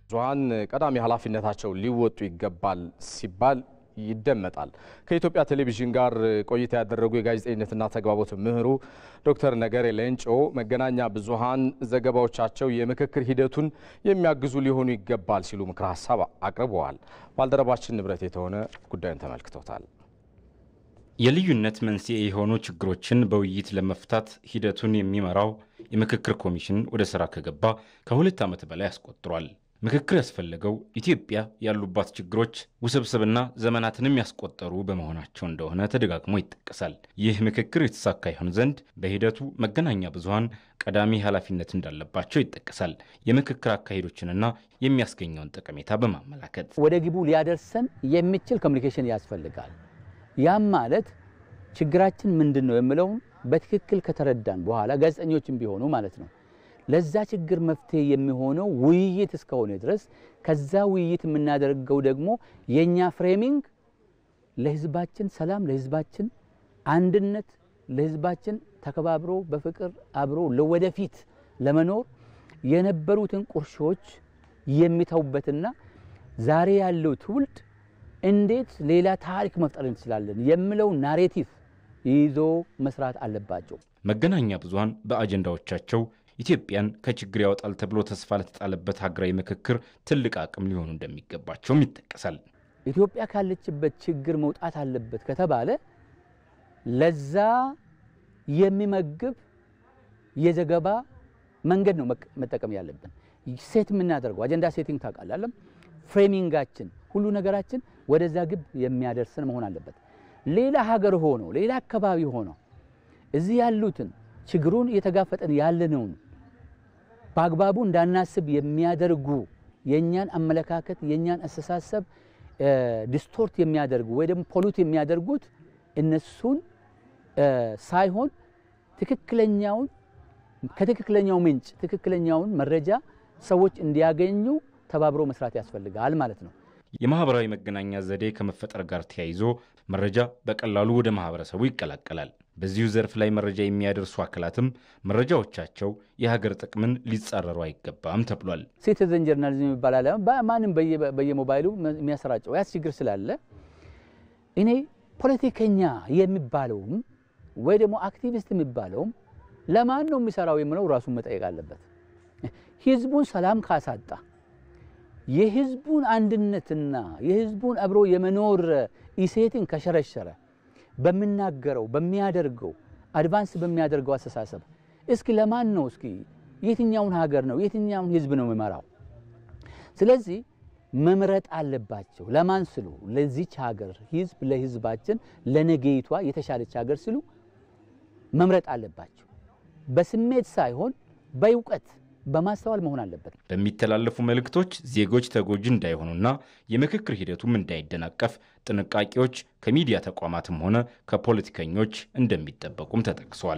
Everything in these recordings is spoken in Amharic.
ብዙኃን ቀዳሚ ኃላፊነታቸውን ሊወጡ ይገባል ሲባል ይደመጣል። ከኢትዮጵያ ቴሌቪዥን ጋር ቆይታ ያደረጉ የጋዜጠኝነትና ተግባቦት ምህሩ ዶክተር ነገሬ ሌንጮ መገናኛ ብዙኃን ዘገባዎቻቸው የምክክር ሂደቱን የሚያግዙ ሊሆኑ ይገባል ሲሉ ምክረ ሀሳብ አቅርበዋል። ባልደረባችን ንብረት የተሆነ ጉዳዩን ተመልክቶታል። የልዩነት መንስኤ የሆኑ ችግሮችን በውይይት ለመፍታት ሂደቱን የሚመራው የምክክር ኮሚሽን ወደ ስራ ከገባ ከሁለት ዓመት በላይ አስቆጥሯል። ምክክር ያስፈለገው ኢትዮጵያ ያሉባት ችግሮች ውስብስብና ዘመናትንም ያስቆጠሩ በመሆናቸው እንደሆነ ተደጋግሞ ይጠቀሳል። ይህ ምክክር የተሳካ ይሆን ዘንድ በሂደቱ መገናኛ ብዙኃን ቀዳሚ ኃላፊነት እንዳለባቸው ይጠቀሳል። የምክክር አካሄዶችንና የሚያስገኘውን ጠቀሜታ በማመላከት ወደ ግቡ ሊያደርሰን የሚችል ኮሚኒኬሽን ያስፈልጋል። ያም ማለት ችግራችን ምንድን ነው የምለውን በትክክል ከተረዳን በኋላ ጋዜጠኞችም ቢሆኑ ማለት ነው ለዛ ችግር መፍትሄ የሚሆነው ውይይት እስከሆነ ድረስ ከዛ ውይይት የምናደርገው ደግሞ የእኛ ፍሬሚንግ ለሕዝባችን ሰላም፣ ለሕዝባችን አንድነት፣ ለሕዝባችን ተከባብሮ በፍቅር አብሮ ለወደፊት ለመኖር የነበሩትን ቁርሾች የሚተውበትና ዛሬ ያለው ትውልድ እንዴት ሌላ ታሪክ መፍጠር እንችላለን የሚለው ናሬቲቭ ይዞ መስራት አለባቸው። መገናኛ ብዙኃን በአጀንዳዎቻቸው ኢትዮጵያን ከችግር ያወጣል ተብሎ ተስፋ ለተጣለበት ሀገራዊ ምክክር ትልቅ አቅም ሊሆኑ እንደሚገባቸውም ይጠቀሳል። ኢትዮጵያ ካለችበት ችግር መውጣት አለበት ከተባለ ለዛ የሚመግብ የዘገባ መንገድ ነው መጠቀም ያለብን። ሴት የምናደርገው አጀንዳ ሴቲንግ ታውቃላለም። ፍሬሚንጋችን ሁሉ ነገራችን ወደዛ ግብ የሚያደርሰን መሆን አለበት። ሌላ ሀገር ሆኖ ሌላ አካባቢ ሆኖ እዚህ ያሉትን ችግሩን እየተጋፈጠን ያለነውን በአግባቡ እንዳናስብ የሚያደርጉ የእኛን አመለካከት የእኛን አስተሳሰብ ዲስቶርት የሚያደርጉ ወይ ደግሞ ፖሉት የሚያደርጉት እነሱን ሳይሆን ትክክለኛውን ከትክክለኛው ምንጭ ትክክለኛውን መረጃ ሰዎች እንዲያገኙ ተባብሮ መስራት ያስፈልጋል ማለት ነው። የማህበራዊ መገናኛ ዘዴ ከመፈጠር ጋር ተያይዞ መረጃ በቀላሉ ወደ ማህበረሰቡ ይቀላቀላል። በዚሁ ዘርፍ ላይ መረጃ የሚያደርሱ አካላትም መረጃዎቻቸው የሀገር ጥቅምን ሊጻረሩ አይገባም ተብሏል። ሲቲዘን ጀርናሊዝም ይባላል። ማንም በየሞባይሉ የሚያሰራጨው ያስ ችግር ስላለ እኔ ፖለቲከኛ የሚባለውም ወይ ደግሞ አክቲቪስት የሚባለውም ለማን ነው የሚሰራው የምለው ራሱን መጠየቅ አለበት። ህዝቡን ሰላም ካሳጣ የህዝቡን አንድነትና የህዝቡን አብሮ የመኖር ኢሴትን ከሸረሸረ በሚናገረው በሚያደርገው አድቫንስ በሚያደርገው አስተሳሰብ እስኪ ለማን ነው እስኪ የትኛውን ሀገር ነው የትኛውን ህዝብ ነው የሚመራው? ስለዚህ መምረጥ አለባቸው። ለማን ስሉ? ለዚች ሀገር ህዝብ፣ ለህዝባችን፣ ለነገይቷ የተሻለች ሀገር ሲሉ መምረጥ አለባቸው። በስሜት ሳይሆን በእውቀት በማስተዋል መሆን አለበት። በሚተላለፉ መልእክቶች ዜጎች ተጎጂ እንዳይሆኑና የምክክር ሂደቱም እንዳይደናቀፍ ጥንቃቄዎች ከሚዲያ ተቋማትም ሆነ ከፖለቲከኞች እንደሚጠበቁም ተጠቅሷል።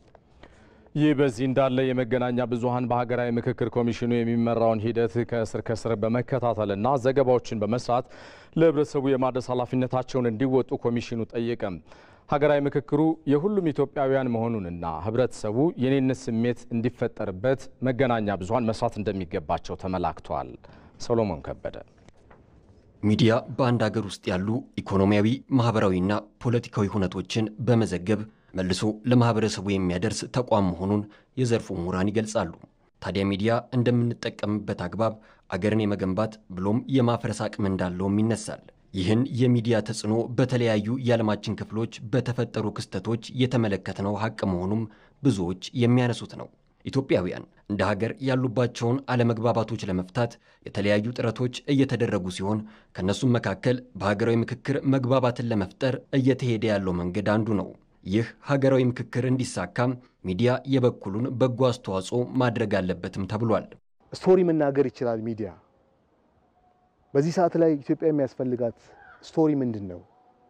ይህ በዚህ እንዳለ የመገናኛ ብዙኃን በሀገራዊ ምክክር ኮሚሽኑ የሚመራውን ሂደት ከስር ከስር በመከታተልና ዘገባዎችን በመስራት ለህብረተሰቡ የማድረስ ኃላፊነታቸውን እንዲወጡ ኮሚሽኑ ጠየቀም። ሀገራዊ ምክክሩ የሁሉም ኢትዮጵያውያን መሆኑንና ህብረተሰቡ የኔነት ስሜት እንዲፈጠርበት መገናኛ ብዙኃን መስራት እንደሚገባቸው ተመላክቷል። ሰሎሞን ከበደ ሚዲያ በአንድ ሀገር ውስጥ ያሉ ኢኮኖሚያዊ፣ ማህበራዊና ፖለቲካዊ ሁነቶችን በመዘገብ መልሶ ለማህበረሰቡ የሚያደርስ ተቋም መሆኑን የዘርፉ ምሁራን ይገልጻሉ። ታዲያ ሚዲያ እንደምንጠቀምበት አግባብ አገርን የመገንባት ብሎም የማፍረስ አቅም እንዳለውም ይነሳል። ይህን የሚዲያ ተጽዕኖ በተለያዩ የዓለማችን ክፍሎች በተፈጠሩ ክስተቶች የተመለከትነው ሀቅ መሆኑም ብዙዎች የሚያነሱት ነው። ኢትዮጵያውያን እንደ ሀገር ያሉባቸውን አለመግባባቶች ለመፍታት የተለያዩ ጥረቶች እየተደረጉ ሲሆን ከእነሱም መካከል በሀገራዊ ምክክር መግባባትን ለመፍጠር እየተሄደ ያለው መንገድ አንዱ ነው። ይህ ሀገራዊ ምክክር እንዲሳካም ሚዲያ የበኩሉን በጎ አስተዋጽኦ ማድረግ አለበትም ተብሏል። ስቶሪ መናገር ይችላል ሚዲያ። በዚህ ሰዓት ላይ ኢትዮጵያ የሚያስፈልጋት ስቶሪ ምንድን ነው?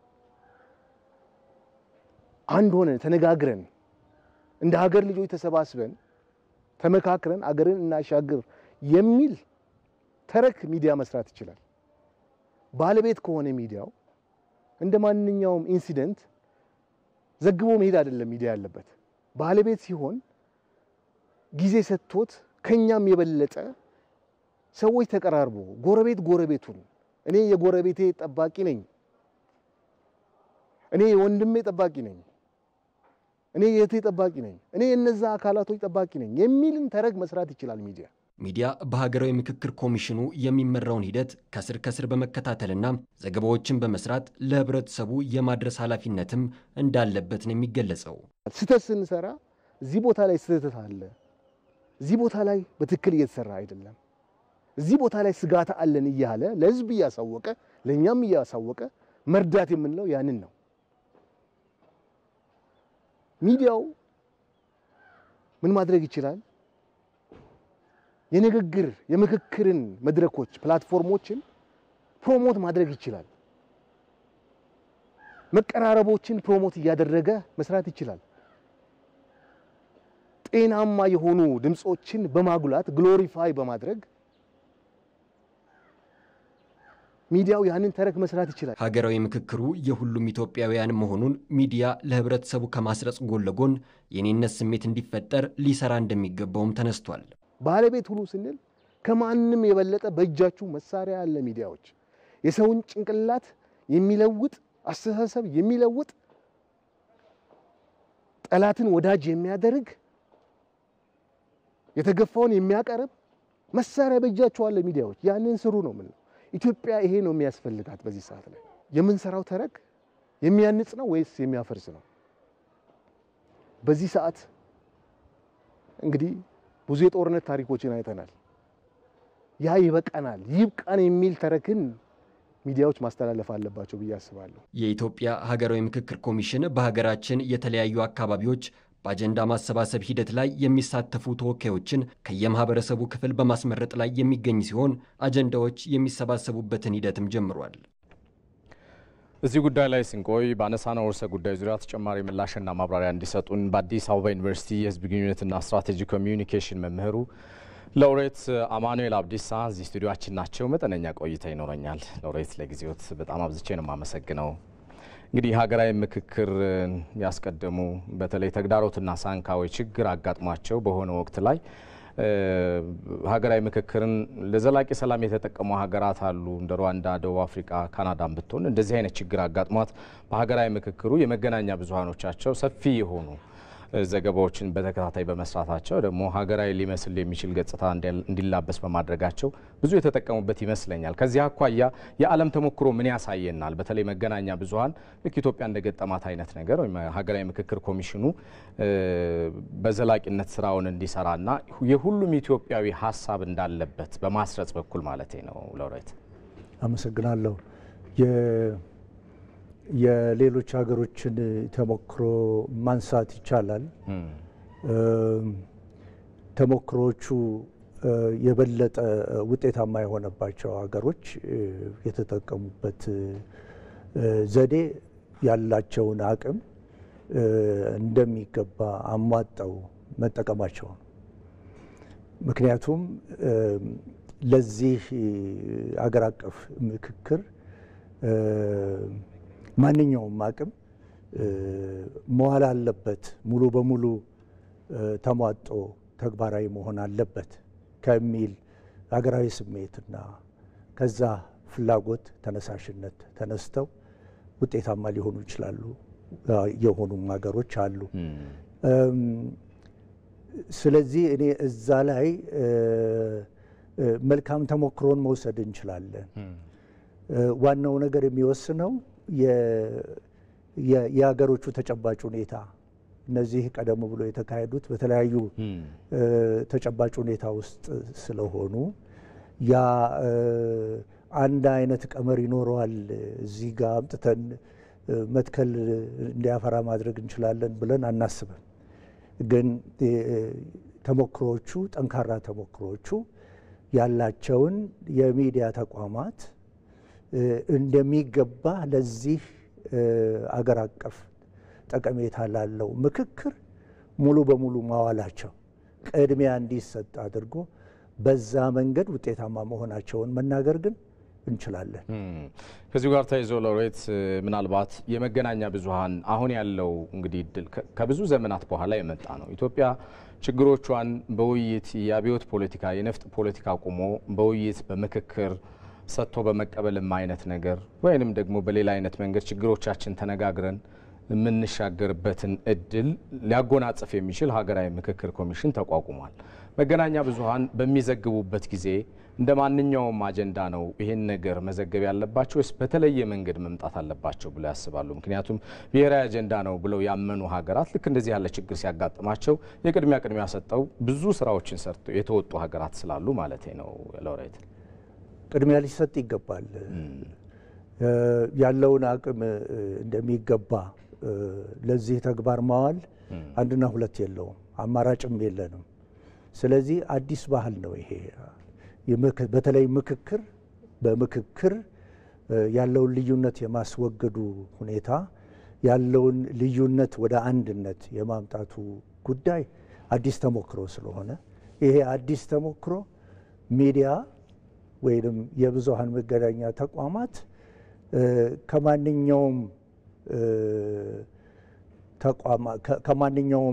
አንድ ሆነን ተነጋግረን እንደ ሀገር ልጆች ተሰባስበን ተመካክረን አገርን እናሻግር የሚል ተረክ ሚዲያ መስራት ይችላል። ባለቤት ከሆነ ሚዲያው እንደ ማንኛውም ኢንሲደንት ዘግቦ መሄድ አይደለም ሚዲያ ያለበት። ባለቤት ሲሆን ጊዜ ሰጥቶት ከኛም የበለጠ ሰዎች ተቀራርቦ ጎረቤት ጎረቤቱን እኔ የጎረቤቴ ጠባቂ ነኝ፣ እኔ የወንድሜ ጠባቂ ነኝ፣ እኔ የእህቴ ጠባቂ ነኝ፣ እኔ የነዛ አካላቶች ጠባቂ ነኝ የሚልን ተረክ መስራት ይችላል ሚዲያ። ሚዲያ በሀገራዊ ምክክር ኮሚሽኑ የሚመራውን ሂደት ከስር ከስር በመከታተልና ዘገባዎችን በመስራት ለህብረተሰቡ የማድረስ ኃላፊነትም እንዳለበት ነው የሚገለጸው። ስህተት ስንሰራ እዚህ ቦታ ላይ ስህተት አለ፣ እዚህ ቦታ ላይ በትክክል እየተሰራ አይደለም፣ እዚህ ቦታ ላይ ስጋት አለን እያለ ለህዝብ እያሳወቀ ለእኛም እያሳወቀ መርዳት የምንለው ያንን ነው። ሚዲያው ምን ማድረግ ይችላል? የንግግር የምክክርን መድረኮች ፕላትፎርሞችን ፕሮሞት ማድረግ ይችላል። መቀራረቦችን ፕሮሞት እያደረገ መስራት ይችላል። ጤናማ የሆኑ ድምፆችን በማጉላት ግሎሪፋይ በማድረግ ሚዲያው ያንን ተረክ መስራት ይችላል። ሀገራዊ ምክክሩ የሁሉም ኢትዮጵያውያን መሆኑን ሚዲያ ለህብረተሰቡ ከማስረጽ ጎን ለጎን የኔነት ስሜት እንዲፈጠር ሊሰራ እንደሚገባውም ተነስቷል። ባለቤት ሁኑ ስንል ከማንም የበለጠ በእጃችሁ መሳሪያ ያለ ሚዲያዎች የሰውን ጭንቅላት የሚለውጥ አስተሳሰብ የሚለውጥ ጠላትን ወዳጅ የሚያደርግ የተገፋውን የሚያቀርብ መሳሪያ በእጃችሁ አለ ሚዲያዎች። ያንን ስሩ ነው የምንለው። ኢትዮጵያ ይሄ ነው የሚያስፈልጋት። በዚህ ሰዓት ላይ የምንሰራው ተረክ የሚያንጽ ነው ወይስ የሚያፈርስ ነው? በዚህ ሰዓት እንግዲህ ብዙ የጦርነት ታሪኮችን አይተናል። ያ ይበቃናል፣ ይብቃን የሚል ተረክን ሚዲያዎች ማስተላለፍ አለባቸው ብዬ አስባለሁ። የኢትዮጵያ ሀገራዊ ምክክር ኮሚሽን በሀገራችን የተለያዩ አካባቢዎች በአጀንዳ ማሰባሰብ ሂደት ላይ የሚሳተፉ ተወካዮችን ከየማህበረሰቡ ክፍል በማስመረጥ ላይ የሚገኝ ሲሆን አጀንዳዎች የሚሰባሰቡበትን ሂደትም ጀምሯል። እዚህ ጉዳይ ላይ ስንቆይ በአነሳነው ርዕሰ ጉዳይ ዙሪያ ተጨማሪ ምላሽና ማብራሪያ እንዲሰጡን በአዲስ አበባ ዩኒቨርሲቲ የሕዝብ ግንኙነትና ስትራቴጂ ኮሚዩኒኬሽን መምህሩ ሎሬት አማኑኤል አብዲሳ እዚህ ስቱዲዮችን ናቸው። መጠነኛ ቆይታ ይኖረኛል። ሎሬት ለጊዜዎት በጣም አብዝቼ ነው የማመሰግነው። እንግዲህ ሀገራዊ ምክክር ያስቀደሙ በተለይ ተግዳሮትና ሳንካዊ ችግር አጋጥሟቸው በሆነ ወቅት ላይ ሀገራዊ ምክክርን ለዘላቂ ሰላም የተጠቀሙ ሀገራት አሉ። እንደ ሩዋንዳ፣ ደቡብ አፍሪካ፣ ካናዳን ብትሆን እንደዚህ አይነት ችግር አጋጥሟት በሀገራዊ ምክክሩ የመገናኛ ብዙኃኖቻቸው ሰፊ የሆኑ ዘገባዎችን በተከታታይ በመስራታቸው ደግሞ ሀገራዊ ሊመስል የሚችል ገጽታ እንዲላበስ በማድረጋቸው ብዙ የተጠቀሙበት ይመስለኛል። ከዚህ አኳያ የዓለም ተሞክሮ ምን ያሳየናል? በተለይ መገናኛ ብዙኃን ልክ ኢትዮጵያ እንደገጠማት አይነት ነገር ወይም ሀገራዊ ምክክር ኮሚሽኑ በዘላቂነት ስራውን እንዲሰራና የሁሉም ኢትዮጵያዊ ሀሳብ እንዳለበት በማስረጽ በኩል ማለት ነው። ሎሬት አመሰግናለሁ። የሌሎች ሀገሮችን ተሞክሮ ማንሳት ይቻላል። ተሞክሮዎቹ የበለጠ ውጤታማ የሆነባቸው ሀገሮች የተጠቀሙበት ዘዴ ያላቸውን አቅም እንደሚገባ አሟጠው መጠቀማቸው ነው። ምክንያቱም ለዚህ አገር አቀፍ ምክክር ማንኛውም አቅም መዋል አለበት፣ ሙሉ በሙሉ ተሟጦ ተግባራዊ መሆን አለበት ከሚል ሀገራዊ ስሜትና ከዛ ፍላጎት ተነሳሽነት ተነስተው ውጤታማ ሊሆኑ ይችላሉ የሆኑም ሀገሮች አሉ። ስለዚህ እኔ እዛ ላይ መልካም ተሞክሮን መውሰድ እንችላለን። ዋናው ነገር የሚወስነው የሀገሮቹ ተጨባጭ ሁኔታ እነዚህ ቀደም ብሎ የተካሄዱት በተለያዩ ተጨባጭ ሁኔታ ውስጥ ስለሆኑ ያ አንድ አይነት ቀመር ይኖረዋል። እዚህ ጋር አምጥተን መትከል እንዲያፈራ ማድረግ እንችላለን ብለን አናስብም። ግን ተሞክሮዎቹ ጠንካራ ተሞክሮዎቹ ያላቸውን የሚዲያ ተቋማት እንደሚገባ ለዚህ አገር አቀፍ ጠቀሜታ ላለው ምክክር ሙሉ በሙሉ ማዋላቸው ቅድሚያ እንዲሰጥ አድርጎ በዛ መንገድ ውጤታማ መሆናቸውን መናገር ግን እንችላለን። ከዚሁ ጋር ተይዞ ሎሬት ምናልባት የመገናኛ ብዙኃን አሁን ያለው እንግዲህ እድል ከብዙ ዘመናት በኋላ የመጣ ነው። ኢትዮጵያ ችግሮቿን በውይይት የአብዮት ፖለቲካ የነፍጥ ፖለቲካ አቁሞ በውይይት በምክክር ሰጥቶ በመቀበልም አይነት ነገር ወይንም ደግሞ በሌላ አይነት መንገድ ችግሮቻችን ተነጋግረን የምንሻገርበትን እድል ሊያጎናጽፍ የሚችል ሀገራዊ ምክክር ኮሚሽን ተቋቁሟል። መገናኛ ብዙኃን በሚዘግቡበት ጊዜ እንደ ማንኛውም አጀንዳ ነው ይህን ነገር መዘገብ ያለባቸው ወይስ በተለየ መንገድ መምጣት አለባቸው ብለው ያስባሉ? ምክንያቱም ብሔራዊ አጀንዳ ነው ብለው ያመኑ ሀገራት ልክ እንደዚህ ያለ ችግር ሲያጋጥማቸው የቅድሚያ ቅድሚያ ሰጠው ብዙ ስራዎችን ሰርተው የተወጡ ሀገራት ስላሉ ማለት ነው። ሎሬት ቅድሚያ ሊሰጥ ይገባል። ያለውን አቅም እንደሚገባ ለዚህ ተግባር ማዋል አንድና ሁለት የለውም፣ አማራጭም የለንም። ስለዚህ አዲስ ባህል ነው ይሄ። በተለይ ምክክር በምክክር ያለውን ልዩነት የማስወገዱ ሁኔታ ያለውን ልዩነት ወደ አንድነት የማምጣቱ ጉዳይ አዲስ ተሞክሮ ስለሆነ ይሄ አዲስ ተሞክሮ ሚዲያ ወይም የብዙሃን መገናኛ ተቋማት ከማንኛውም ከማንኛውም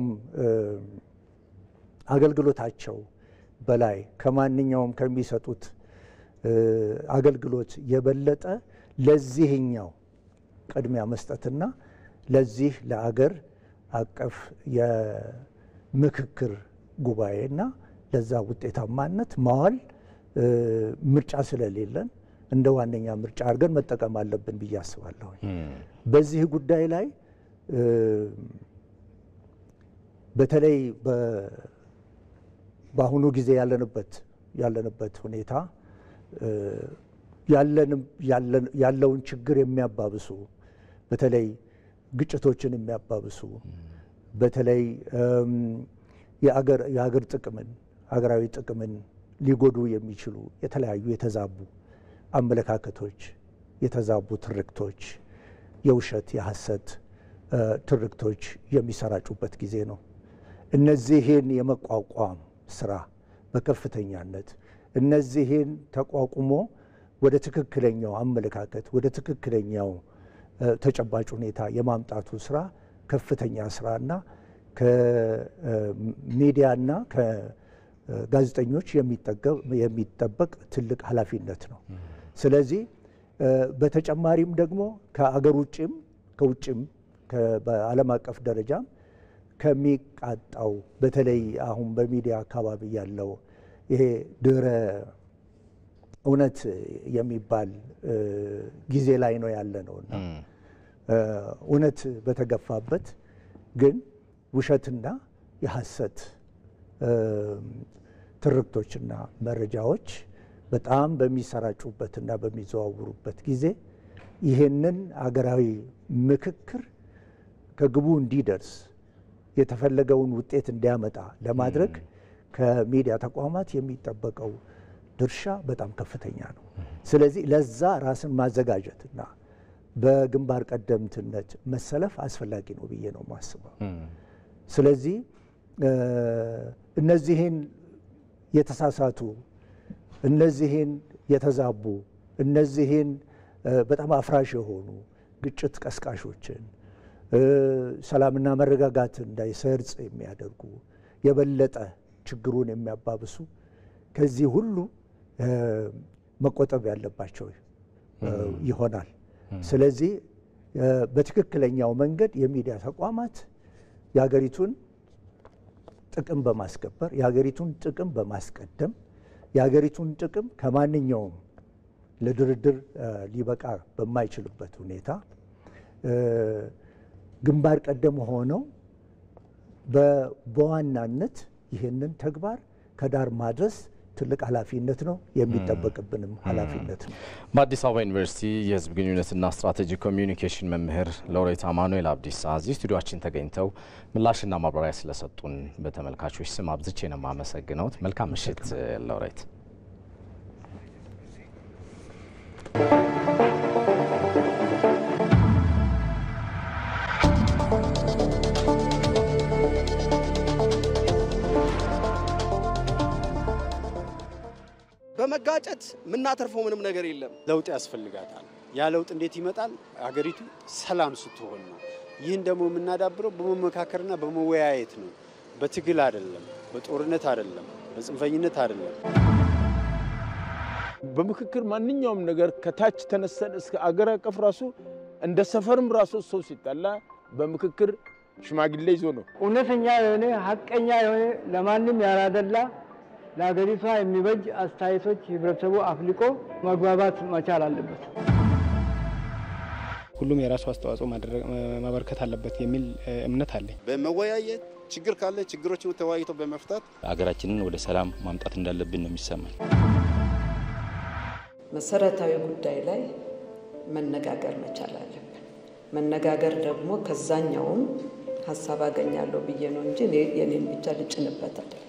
አገልግሎታቸው በላይ ከማንኛውም ከሚሰጡት አገልግሎት የበለጠ ለዚህኛው ቅድሚያ መስጠትና ለዚህ ለአገር አቀፍ የምክክር ጉባኤና ለዛ ውጤታማነት ማዋል ምርጫ ስለሌለን እንደ ዋነኛ ምርጫ አድርገን መጠቀም አለብን ብዬ አስባለሁ። በዚህ ጉዳይ ላይ በተለይ በአሁኑ ጊዜ ያለንበት ያለንበት ሁኔታ ያለውን ችግር የሚያባብሱ በተለይ ግጭቶችን የሚያባብሱ በተለይ የአገር ጥቅምን ሀገራዊ ጥቅምን ሊጎዱ የሚችሉ የተለያዩ የተዛቡ አመለካከቶች፣ የተዛቡ ትርክቶች፣ የውሸት የሐሰት ትርክቶች የሚሰራጩበት ጊዜ ነው። እነዚህን የመቋቋም ስራ በከፍተኛነት እነዚህን ተቋቁሞ ወደ ትክክለኛው አመለካከት ወደ ትክክለኛው ተጨባጭ ሁኔታ የማምጣቱ ስራ ከፍተኛ ስራና ከሚዲያና ከጋዜጠኞች የሚጠበቅ ትልቅ ኃላፊነት ነው። ስለዚህ በተጨማሪም ደግሞ ከአገር ውጭም ከውጭም በዓለም አቀፍ ደረጃም ከሚቃጣው በተለይ አሁን በሚዲያ አካባቢ ያለው ይሄ ድረ እውነት የሚባል ጊዜ ላይ ነው ያለ ነውና እውነት በተገፋበት ግን ውሸትና የሐሰት ትርክቶችና መረጃዎች በጣም በሚሰራጩበትና በሚዘዋውሩበት ጊዜ ይህንን አገራዊ ምክክር ከግቡ እንዲደርስ የተፈለገውን ውጤት እንዲያመጣ ለማድረግ ከሚዲያ ተቋማት የሚጠበቀው ድርሻ በጣም ከፍተኛ ነው። ስለዚህ ለዛ ራስን ማዘጋጀትና በግንባር ቀደምትነት መሰለፍ አስፈላጊ ነው ብዬ ነው የማስበው። ስለዚህ እነዚህን የተሳሳቱ እነዚህን የተዛቡ እነዚህን በጣም አፍራሽ የሆኑ ግጭት ቀስቃሾችን ሰላምና መረጋጋት እንዳይሰርጽ የሚያደርጉ የበለጠ ችግሩን የሚያባብሱ ከዚህ ሁሉ መቆጠብ ያለባቸው ይሆናል። ስለዚህ በትክክለኛው መንገድ የሚዲያ ተቋማት የሀገሪቱን ጥቅም በማስከበር የሀገሪቱን ጥቅም በማስቀደም የሀገሪቱን ጥቅም ከማንኛውም ለድርድር ሊበቃ በማይችልበት ሁኔታ ግንባር ቀደም ሆነው በዋናነት ይህንን ተግባር ከዳር ማድረስ ትልቅ ኃላፊነት ነው፣ የሚጠበቅብንም ኃላፊነት ነው። በአዲስ አበባ ዩኒቨርሲቲ የሕዝብ ግንኙነትና ስትራቴጂክ ኮሚዩኒኬሽን መምህር ሎሬት አማኑኤል አብዲሳ እዚህ ስቱዲዮችን ተገኝተው ምላሽና ማብራሪያ ስለሰጡን በተመልካቾች ስም አብዝቼ ነው የማመሰግነው። መልካም ምሽት ሎሬት። በመጋጨት የምናተርፈው ምንም ነገር የለም። ለውጥ ያስፈልጋታል። ያ ለውጥ እንዴት ይመጣል? አገሪቱ ሰላም ስትሆን ነው። ይህን ደግሞ የምናዳብረው በመመካከርና በመወያየት ነው። በትግል አይደለም፣ በጦርነት አይደለም፣ በጽንፈኝነት አይደለም። በምክክር ማንኛውም ነገር ከታች ተነስተን እስከ አገር አቀፍ ራሱ እንደ ሰፈርም ራሱ ሰው ሲጣላ በምክክር ሽማግሌ ይዞ ነው። እውነተኛ የሆነ ሀቀኛ የሆነ ለማንም ያላደላ ለሀገሪቷ የሚበጅ አስተያየቶች ህብረተሰቡ አፍልቆ መግባባት መቻል አለበት። ሁሉም የራሱ አስተዋጽኦ ማበርከት አለበት የሚል እምነት አለኝ። በመወያየት ችግር ካለ ችግሮችን ተወያይቶ በመፍታት አገራችንን ወደ ሰላም ማምጣት እንዳለብን ነው የሚሰማኝ። መሰረታዊ ጉዳይ ላይ መነጋገር መቻል አለብን። መነጋገር ደግሞ ከዛኛውም ሀሳብ አገኛለሁ ብዬ ነው እንጂ የኔን ብቻ ልጭንበት አይደለም።